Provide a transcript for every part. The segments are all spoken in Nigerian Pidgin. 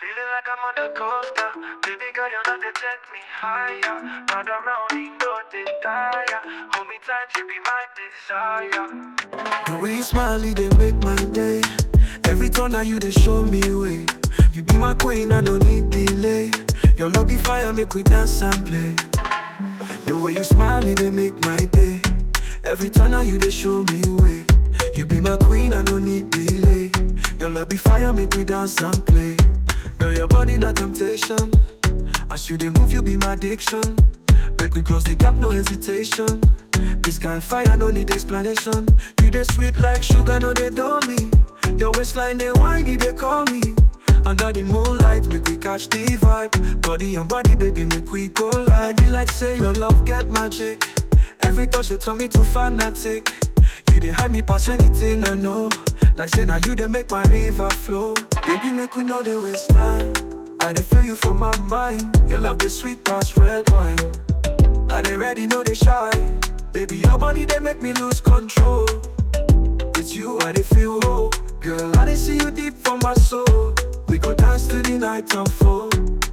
Feeling like I'm on the coaster. Baby girl, you know they take me higher. Round around, you know they tire. Hold me tight, you be my desire. The way you smile, it they make my day. Every turn now you they show me way. You be my queen, I don't need delay. Your love be fire, make we dance and play. The way you smile, it they make my day. Every turn now you they show me way. You be my queen, I don't need delay. Your love be fire, make we dance and play. Girl, your body not temptation. As you they move, you be my addiction. Make we close the gap, no hesitation. This kind of fire, no need explanation. You they sweet like sugar, no they don't me. Your waistline, they whiny, they call me. Under the moonlight, make we catch the vibe. Body and body, baby, make we go live. You like say your love get magic. Every touch you turn me to fanatic. You they hide me past anything I know. Like say now you they make my river flow. Baby, make we know the waistline. I they feel you from my mind. Your love the sweet past red wine. I they ready, know they shy. Baby, your body they make me lose control. It's you I they feel whole. Girl, I they see you deep from my soul. We go dance to the night unfold.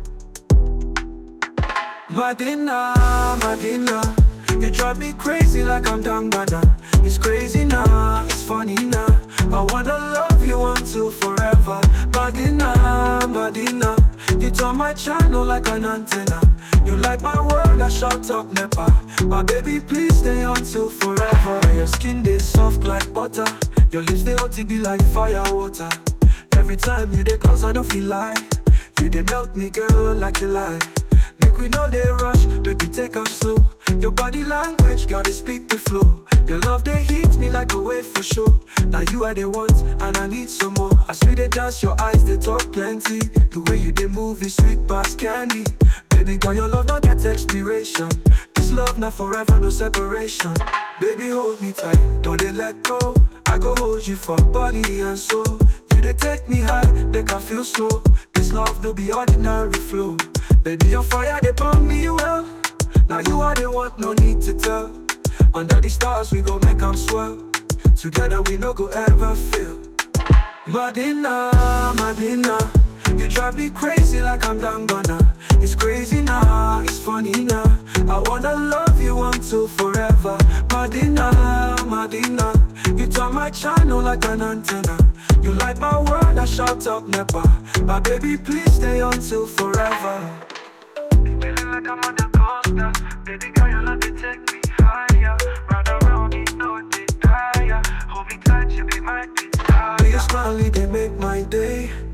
Madina, Madina, you drive me crazy like I'm down banana. It's crazy now, it's funny now. I wanna love you until forever. Madina, Madina, you turn my channel like an antenna. You like my word, I shout up nepa. My baby, please stay until forever. Your skin they soft like butter. Your lips they hot, it be like fire water. Every time you they close, I don't feel like You they melt me, girl, like you lie Make we know they rush, make we take off slow Your body language, girl, they speak the flow Your love, they hit me like a wave for sure Now you are the ones, and I need some more I see they dance, your eyes, they talk plenty The way you they move is sweet past candy Baby girl, your love not get expiration This love not forever, no separation Baby, hold me tight, don't they let go I go hold you for body and soul You they take me high, they can feel slow This love no be ordinary flow Baby, your fire, they burn me well Now you are the one, no need to tell Under the stars, we go make them swell Together, we no go ever fail Madina, Madina You drive me crazy like I'm down gonna It's crazy now, it's funny now I wanna love you until forever Madina, Madina You turn my channel like an antenna You like my word, I shout up nepa My baby, please stay until forever Feeling like I'm on the coaster. Baby girl, you love to take me higher. Round around, you know they tire. Hold me tight, you be my When you desire. smile, it they make my day